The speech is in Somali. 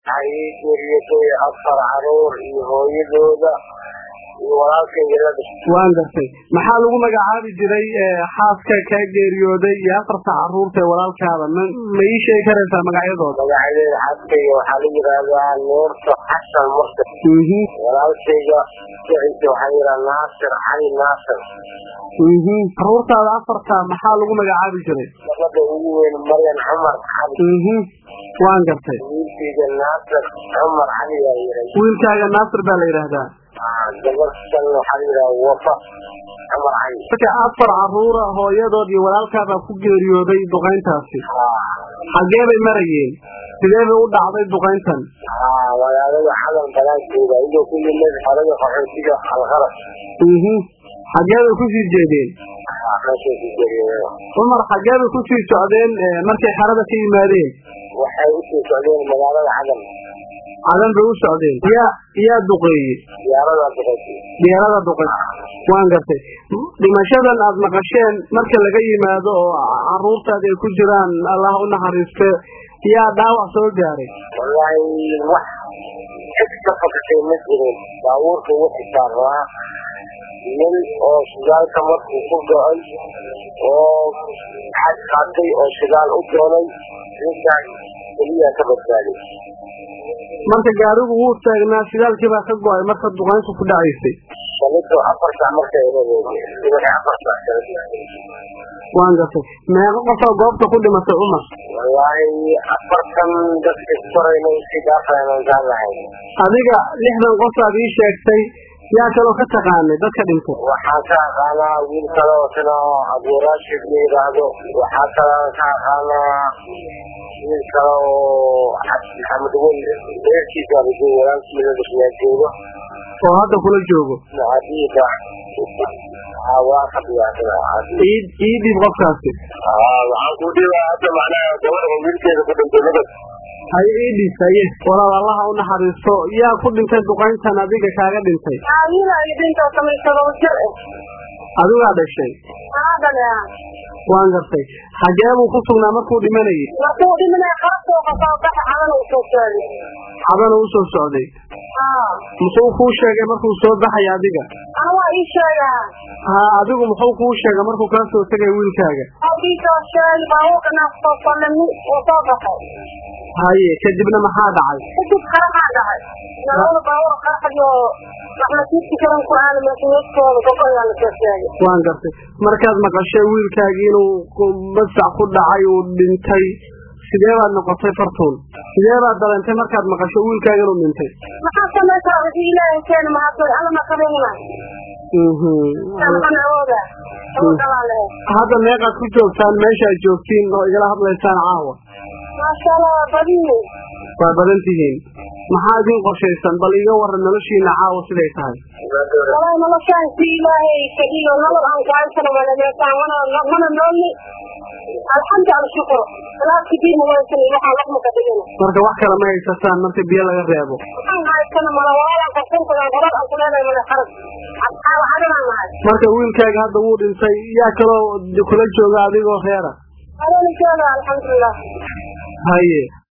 waxaa ii geeriyotay afar caruur iyo hooyadooda iyo walaalkayga la dhashay waan gartay maxaa lagu magacaabi jiray xaaska kaa geeriyooday iyo afarta caruurta ee walaalkaada ma ma ii sheegi karaysaa magacyadooda magacyadeeda xaaskayga waxaa la yidhaahdaa nuurta xasan murta walaalkayga magaciisa waxaa la yidhaha naasir cali naasir caruurtaada afarta maxaa lagu magacaabi jiray gabadha ugu weyn maryan cumar cali waan gartay wiilkayga naasir cumar cali baa yihay wiilkaaga naasir baa la yidhaahdaa gabadhan waxaa la yidhaha wafa cumar cali marka afar caruura hooyadood iyo walaalkaabaa ku geeriyooday duqayntaasi xagee bay marayeen sidee bay u dhacday duqayntan magaalada xadan banaankeeda iyadoo ku yimid xerada qaxootiga alqaras xagee bay kusii jeedeen cumar xagee bay kusii socdeen markay xerada ka yimaadeen waxay usii socdeen magaalada cadan cadan bay u socdeen yaa yaa duqeeyey diyaarada duqeysay diyaarada duqey waan gartay dhimashadan aada maqasheen marka laga yimaado oo caruurtaada ay ku jiraan allah u naxariiste yaa dhaawac soo gaaray wallaahi wax cid ka fakatay ma jirin baabuurka wixii saaraa nin oo shidaalka markuu ku go-ay oo xad qaatay oo shidaal u doonay ninkaas keliyaa ka badbaaday marka gaarigu wuu taagnaa shidaalkii baa ka go-ay marka duqayntu ku dhacaysay shalito afar sac marka subaxi afar sac waan gartay meeqa qofaa goobta ku dhimatay cumar wallaahi afartan dadka korayna usii dhaafaynan kaan lahayn adiga lixdan qofaad ii sheegtay yaa kaloo ka taqaanay dadka dhintay waxaan ka aqaanaa wiil kale oo sina aburaashid la yidhaahdo waxaa kale ka aqaanaa wiil kale oo maxamed wey reerkiisa abajo walaalkiisa dhashiyaa joogo oo hadda kula joogo adiida waa ka diyaarada ii ii dhiib qofkaasi waxaan ku dhibaa hadda macnaha gabadha wiilkeeda ku dhintay nabad haye ii dhiib haye walaal allaha u naxariisto yaa ku dhintay duqayntan adiga kaaga dhintay adigaa dhashay waan gartay xagee buu ku sugnaa markuu dhimanayay cadana u soo socday muxuu kuu sheegay markuu soo baxay adiga ha adigu muxuu kuu sheegay markuu kaa soo tegay wiilkaaga haye kadibna maxaa dhacay waan gartay markaad maqashay wiilkaagii inuu masac ku dhacay uu dhintay sidee baad noqotay fartuun sidee baad dareentay markaad maqasho wiilkaaga inuu dhintay hadda meeqaad ku joogtaan meeshaad joogtiin oo igala hadlaysaan caawa waa badan tihiin maxaa idin qorshaysan bal iga waran noloshiina caawa siday tahay marka wax kale ma haysataan marka biyo laga reebo marka wiilkaaga hadda wuu dhintay yaa kaloo kula jooga adigoo reera haye